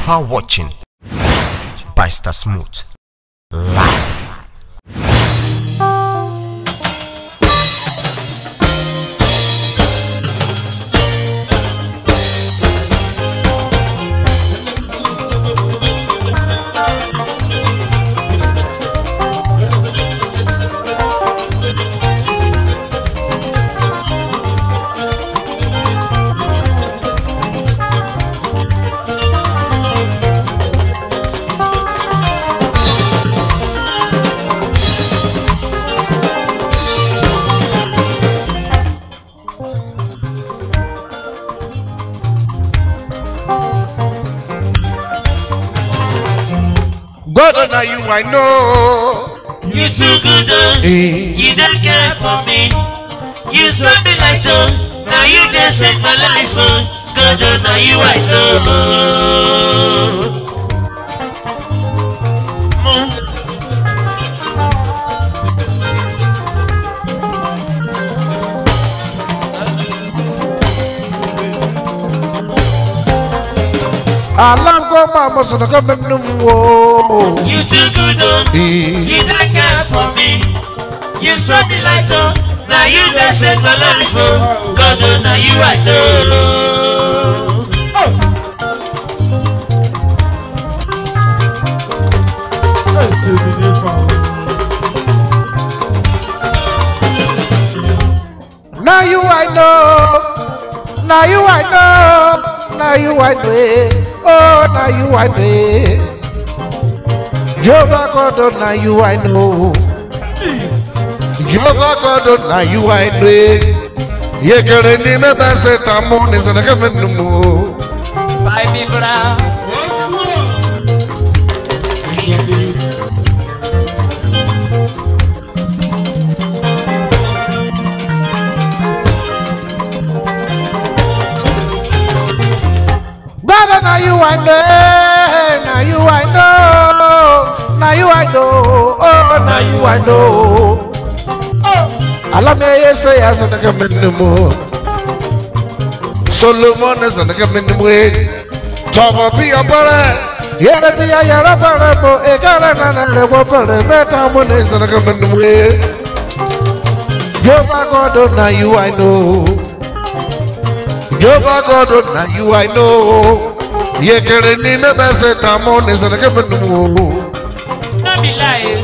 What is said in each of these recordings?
are watching Byster Smooth live. God na you I know. You too good, oh. You don't care for me. You stop me like oh. Now you just save my life, oh. God, oh, now you I know. Mm. Alango mama sana kama numu. You too good, oh. You don't care for me. You stop me like oh. Now you just save my life, oh. God, oh, now you I know. Now you I know. Now you I know. Now you I know. eh. Oh, now you I know. eh. Jehovah God, oh, now you I know. Jehovah God, oh, now you I know. eh. Yekere ni mebe se tamu ni sana kama numu. Baby brown. Brother, now you I know. eh. Now you I know. Now you I know. Oh, now you I know. Alame yese ya sana kama numu. Solomon sana kama numu. Tọmọ bí ọbọrẹ. Yẹrẹ ti ya yẹrẹ bẹrẹ bọ ìkẹrẹ nana rẹ wọ bẹrẹ mẹta mú ní sana kama numu. Jehovah God, oh, now you I know. Jehovah God, oh, now you I know. Yekere ni mebe se tamu ni sana kama numu. No be lie.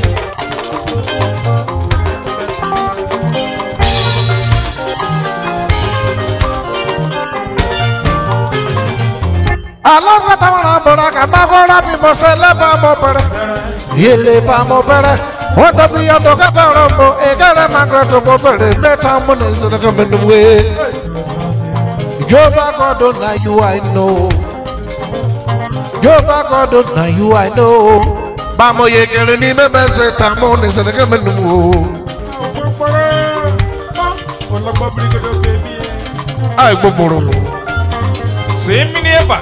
alágbàtà wọn bọ̀rọ̀ kàbá kọ́ra bí mo ṣe lẹ́bàá mo bẹ̀rẹ̀ ilé bá mo bẹ̀rẹ̀ wọ́n dọ̀bí ọdọ̀ kẹfẹ́ rẹ̀ mo ìkẹrẹ́ magreto mo bẹ̀rẹ̀ mẹ́ta mo ní sọ̀rọ̀ mi nù wé. Jehovah God oh, na you I know. Jehovah God oh, na you I know. Bámo yẹ kẹrin ní mẹ́bẹ́ ṣe tà mo ní sọ̀rọ̀ mi nù wò. Àì gbogbo Semi ni efa.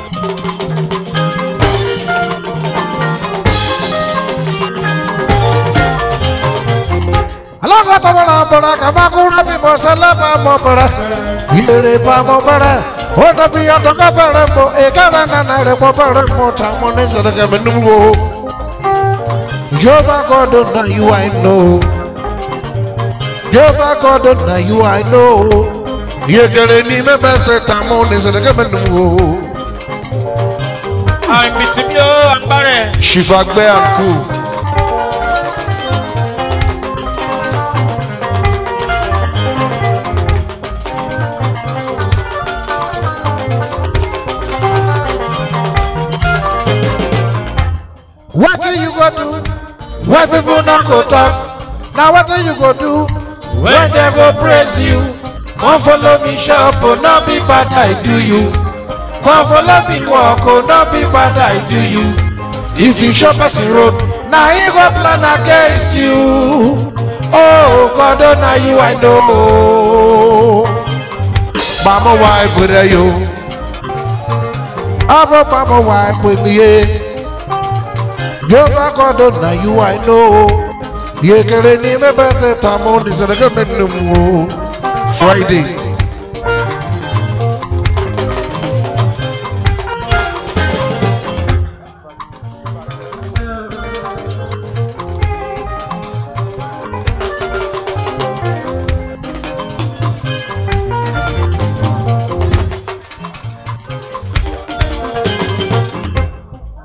alágbàtà wọn bọ̀rọ̀ kàbá kọ́ra bí mo ṣe lẹ́bàá mo bẹ̀rẹ̀ ilé bá mo bẹ̀rẹ̀ wọ́n dọ̀bí ọdọ̀ kẹfẹ́ rẹ̀ mo ìkẹrẹ́ nana rẹ̀ mo bẹ̀rẹ̀ mo tà mo ní sọ̀rọ̀ mi nù wò. Jehovah God oh, na you I know. Jehovah God oh, na you I know. Yekere ni mẹ́bẹ́ ṣe tà mo ní sọ̀rọ̀ mi nù wò. Àmì tí mi ò àgbárẹ̀. Ṣìfàgbẹ́ àkú. What do you go do when people not go talk? Now what do you go do when they go praise you? Come follow me shop, oh, not be bad I do you. Come follow me walk, oh, not be bad I do you. If you shop us the road, now he go plan against you. Oh God, oh now you I know. Mama wife with you. Abo mama wife with me. Jehovah God, oh now you I know. Yekere ni mebe te tamo ni sanaga menumu. Friday.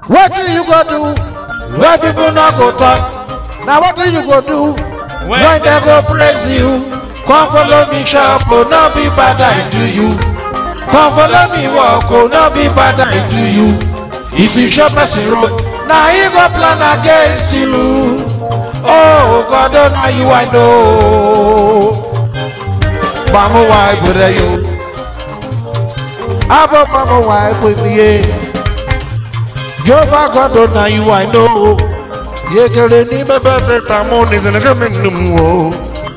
wetin you go do wey people no go talk na wetin you go do when dem go praise you come follow me shop o no be bad i do you come follow me work o no be bad i do you if you chop person road na he go plan against you oh god oh na you i know mamu wa ibure yo abo mamu wa ibure Jehovah God oh na you I know yekere ni bẹbẹ tẹ ta mọ ni gẹgẹ mi ni mu o.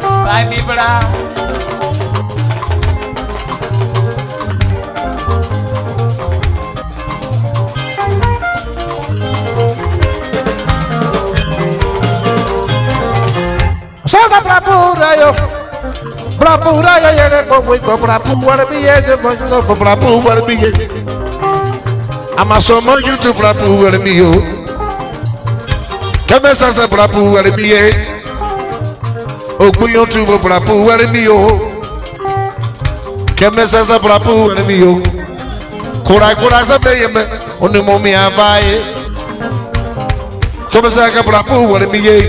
Sọ́dọ̀ brapura yo brapura yo yẹrẹ gbogbo ìgbọ̀ brapu wẹrẹ mi yẹ ẹsẹ̀ gbọ̀ngàn brapu wẹrẹ mi yẹ. Àmàsọ̀mọ́ YouTube brapu wẹrẹ mi yo. Kẹ́mẹ́ sẹ́sẹ̀ brapu wẹrẹ mi yẹ. Ògbó YouTube brapu wẹrẹ mi yo. Kẹ́mẹ́ sẹ́sẹ̀ brapu wẹrẹ mi yo. Kura-kura sẹ́fẹ̀ yẹ mẹ́ onímọ̀ mi àbáyé. Kẹ́mẹ́ sẹ́sẹ̀ brapu wẹrẹ mi yẹ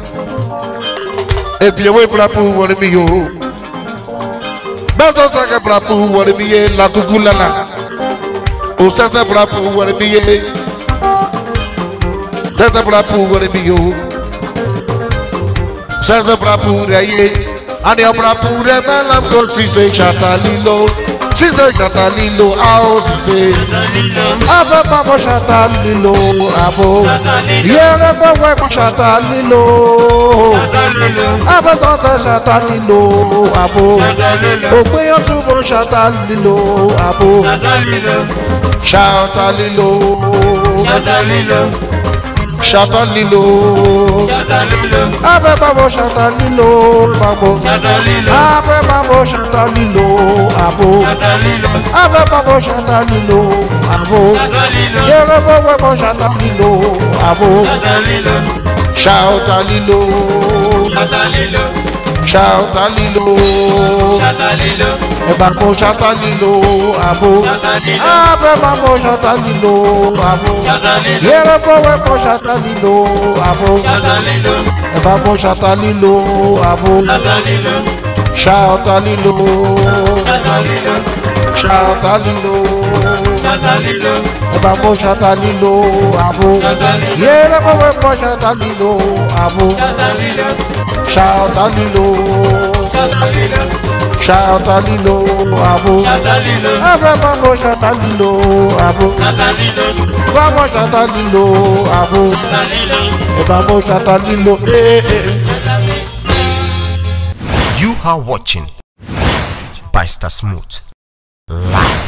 ebiewe brapu wọle mi yo bẹsẹ sẹkẹ brapu wọle mi ye lakuku lala o sẹsẹ brapu wọle mi ye sẹsẹ brapu wọle mi yo sẹsẹ brapu rẹ ye ani brapu rẹ mẹlam ko sise ṣata lilo sise ṣata lilo a o sise abẹ pamọ ṣata lilo abo yẹrẹ gbọwọ ẹkọ ṣata lilo abẹ́tọ̀tẹ̀ ṣàtà nílò àbò ògbéyàn túbọ̀ ṣàtà nílò àbò ṣàtà nílò ṣàtà nílò abẹ́bàbọ̀ ṣàtà nílò àbò abẹ́bàbọ̀ ṣàtà nílò àbò abẹ́bàbọ̀ ṣàtà nílò àbò yẹ́rẹ́bọ̀wẹ́bọ̀ ṣàtà nílò àbò ṣàtà nílò ṣàtà lílo ẹ̀bà kò ṣàtà lílo àbò abẹ́ máa mọ̀ ṣàtà lílo àbò yẹ́rẹ́ bọ́wẹ́ kò ṣàtà lílo àbò ẹ̀bà kò ṣàtà lílo àbò ṣàtà lílo ṣàtà lílo ẹ̀bà kò ṣàtà lílo àbò yẹ́rẹ́ bọ́wẹ́ kò ṣàtà lílo àbò ṣàtà lílo ṣàtà lílo àbò ẹ̀fẹ̀ bá mọ̀ ṣàtà lílo àbò bá mọ̀ ṣàtà lílo àbò ẹ̀bà mọ̀ ṣàtà lílo ee. You are watching Pastor Smooth live.